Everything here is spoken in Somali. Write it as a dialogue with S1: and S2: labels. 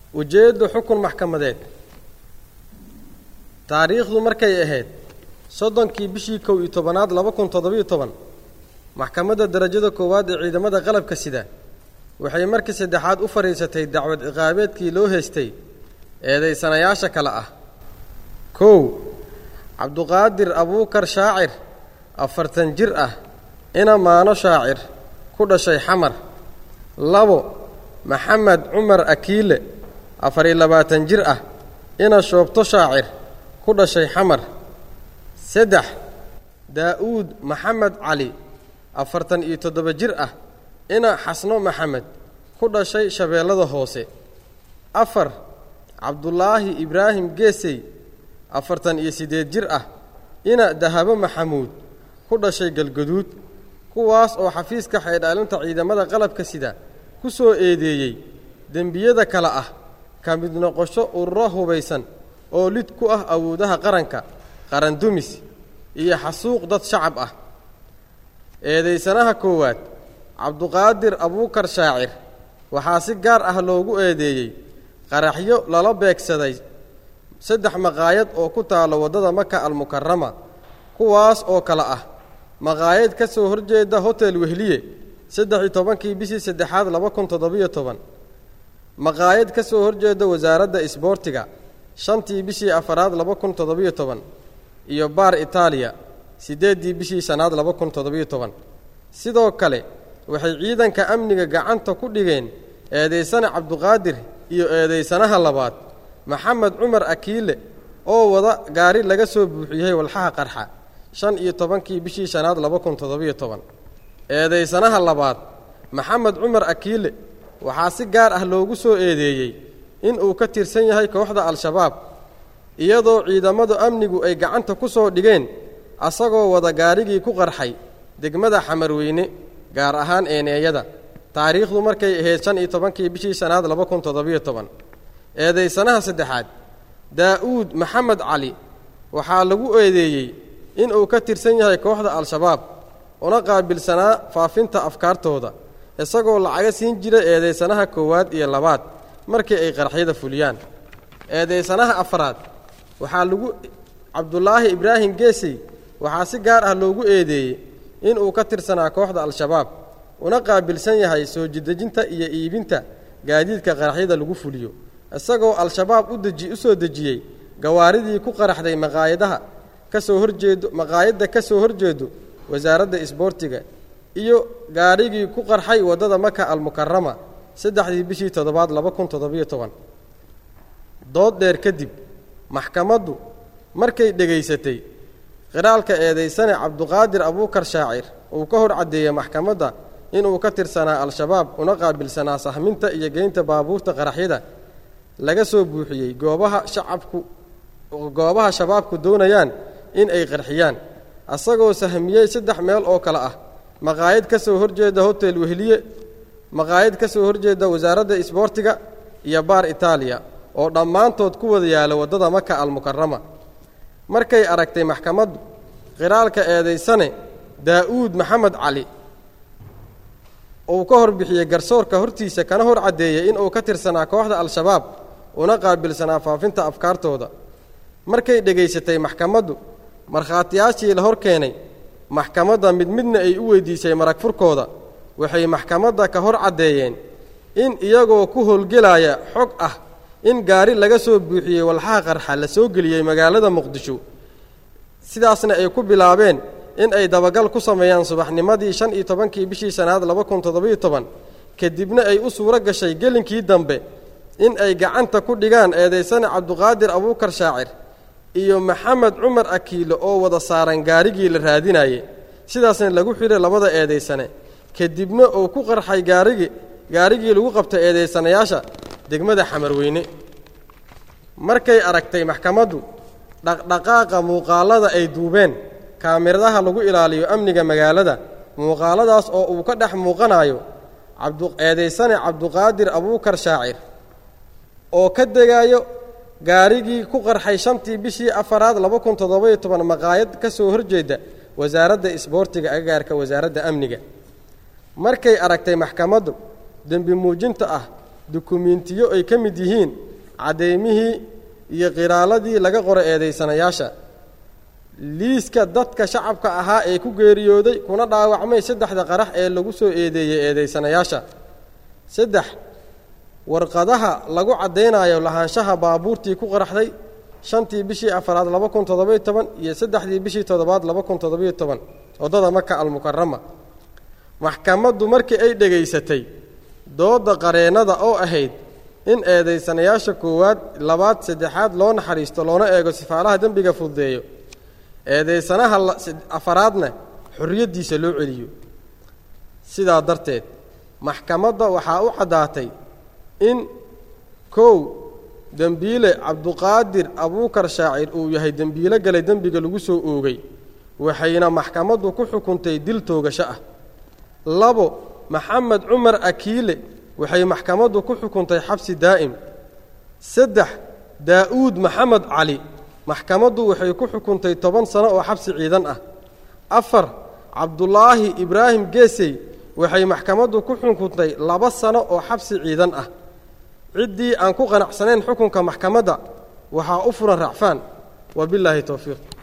S1: ujeeddu xukun maxkamadeed taariikhdu markay ahayd soddonkii bishii kow iyo tobanaad laba kun toddobiyo toban maxkamadda darajada koowaad ee ciidamada qalabka sida waxay markii saddexaad u fadhiisatay dacwad ciqaabeedkii loo haystay eedaysanayaasha kale ah kow cabduqaadir abuukar shaacir afartan jir ah ina maano shaacir ku dhashay xamar labo maxamed cumar akiile afariyo labaatan jir ah ina shoobto shaacir ku dhashay xamar saddex daa'uud maxamed cali afartan iyo toddoba jir ah ina xasno maxamed ku dhashay shabeellada hoose afar cabdulaahi ibraahim geesey afartan iyo siddeed jir ah ina dahabo maxamuud ku dhashay galgaduud kuwaas oo xafiiska xeydhaalinta ciidamada qalabka sida ku soo eedeeyey dembiyada kale ah ka mid noqosho ururo hubaysan oo lid ku ah awoodaha qaranka qarandumis iyo xasuuq dad shacab ah eedaysanaha koowaad cabduqaadir abuukar shaacir waxaa si gaar ah loogu eedeeyey qaraxyo lala beegsaday saddex maqaayad oo ku taalla waddada maka almukarama kuwaas oo kale ah maqaayad ka soo horjeeda hotel wehliye saddex iyo tobankii bishii saddexaad laba kun toddobiyo toban maqaayad ka soo horjeeda wasaaradda isboortiga shantii bishii afaraad laba kun toddobiyo toban iyo baar itaaliya siddeeddii bishii shanaad laba kun toddobiyo toban sidoo kale waxay ciidanka amniga gacanta ku dhigeen eedaysane cabduqaadir iyo eedaysanaha labaad maxamed cumar akiile oo wada gaari laga soo buuxiyey walxaha qarxa shan iyo tobankii bishii shanaad laba kun toddobiyo toban eedaysanaha labaad maxamed cumar akiile waxaa si gaar ah loogu soo eedeeyey in uu ka tirsan yahay kooxda al-shabaab iyadoo ciidamadu amnigu ay gacanta ku soo dhigeen asagoo wada gaarigii ku qarxay degmada xamarweyne gaar ahaan eeneeyada taariikhdu markay ahayd shan iyo tobankii bishii shanaad laba kun toddobiyo toban eedaysanaha saddexaad daa'uud maxamed cali waxaa lagu eedeeyey inuu ka tirsan yahay kooxda al-shabaab una qaabilsanaa faafinta afkaartooda isagoo lacaga siin jira eedaysanaha koowaad iyo labaad markii ay qarxyada fuliyaan eedaysanaha afraad waxaa lagu cabdulaahi ibraahim geesey waxaa si gaar ah loogu eedeeyey inuu ka tirsanaa kooxda al-shabaab una qaabilsan yahay soo jidejinta iyo iibinta gaadiidka qaraxyada lagu fuliyo isagoo al-shabaab u deji u soo dejiyey gawaaridii ku qaraxday maqaayadaha ka soo horjeedo maqaayadda ka soo horjeedo wasaaradda isboortiga iyo gaarigii ku qarxay waddada maka almukarama saddexdii bishii toddobaad laba kun toddobiyo toban dood dheer kadib maxkamaddu markay dhegaysatay qiraalka eedaysane cabduqaadir abuukar shaacir uu ka hor caddeeyey maxkamadda inuu ka tirsanaa al-shabaab una qaabilsanaa sahminta iyo geynta baabuurta qaraxyada laga soo buuxiyey goobaha shacabku goobaha shabaabku doonayaan in ay qarxiyaan asagoo sahmiyey saddex meel oo kale ah maqaayad ka soo horjeeda hotel wehliye maqaayad ka soo horjeeda wasaaradda isboortiga iyo baar itaaliya oo dhammaantood ku wada yaala waddada maka almukarama markay aragtay maxkamaddu qiraalka eedaysane daa'uud maxamed cali uu ka hor bixiyey garsoorka hortiisa kana hor caddeeyey inuu ka tirsanaa kooxda al-shabaab una qaabilsanaa faafinta afkaartooda markay dhegaysatay maxkamaddu markhaatiyaashii la hor keenay maxkamadda mid midna ay u weydiisay marag furkooda waxay maxkamadda ka hor caddeeyeen in iyagoo ku howlgelaya xog ah in gaari laga soo buuxiyey walxaha qarxa la soo geliyey magaalada muqdisho sidaasna ay ku bilaabeen in ay dabagal ku sameeyaan subaxnimadii shan iyo tobankii bishii shanaad laba kun toddobiyo toban kadibna ay u suuro gashay gelinkii dambe in ay gacanta ku dhigaan eedaysane cabduqaadir abuukar shaacir iyo maxamed cumar akiile oo wada saaran gaarigii la raadinaye sidaasna lagu xidhay labada eedaysane kadibna uu ku qarxay gaarigii gaarigii lagu qabtay eedaysanayaasha degmada xamarweyne markay aragtay maxkamaddu dhaqdhaqaaqa muuqaallada ay duubeen kaamiradaha lagu ilaaliyo amniga magaalada muuqaaladaas oo uu ka dhex muuqanayo eedaysane cabduqaadir abuukar shaacir oo ka degayo gaarigii ku qarxay shantii bishii afaraad laba kun toddobayo toban maqaayad ka soo horjeeda wasaaradda isboortiga agagaarka wasaaradda amniga markay aragtay maxkamaddu dembi muujinta ah dukumiintiyo ay ka mid yihiin caddeymihii iyo qiraaladii laga qoro eedaysanayaasha liiska dadka shacabka ahaa ee ku geeriyooday kuna dhaawacmay saddexda qarax ee lagu soo eedeeyey eedaysanayaasha saddex warqadaha lagu caddaynayo lahaanshaha baabuurtii ku qaraxday shantii bishii afaraad laba kun toddobiyo toban iyo saddexdii bishii toddobaad laba kun toddobiyo toban waddada maka almukarama maxkamaddu markii ay dhegaysatay doodda qareennada oo ahayd in eedaysanayaasha koowaad labaad saddexaad loo naxariisto loona eego sifaalaha dembiga fududeeyo eedaysanaha afaraadna xorriyaddiisa loo celiyo sidaa darteed maxkamadda waxaa u caddaatay in kow dembiile cabduqaadir abuukar shaacir uu yahay dembiilo galay dembiga lagu soo oogay waxayna maxkamaddu ku xukuntay dil toogasho ah labo maxamed cumar akiile waxay maxkamaddu ku xukuntay xabsi daa'im saddex daa'uud maxamed cali maxkamaddu waxay ku xukuntay toban sano oo xabsi ciidan ah afar cabdulaahi ibraahim geesey waxay maxkamaddu ku xukuntay laba sano oo xabsi ciidan ah ciddii aan ku qanacsanayn xukunka maxkamadda waxaa u furan racfaan wa bilaahi towfiiq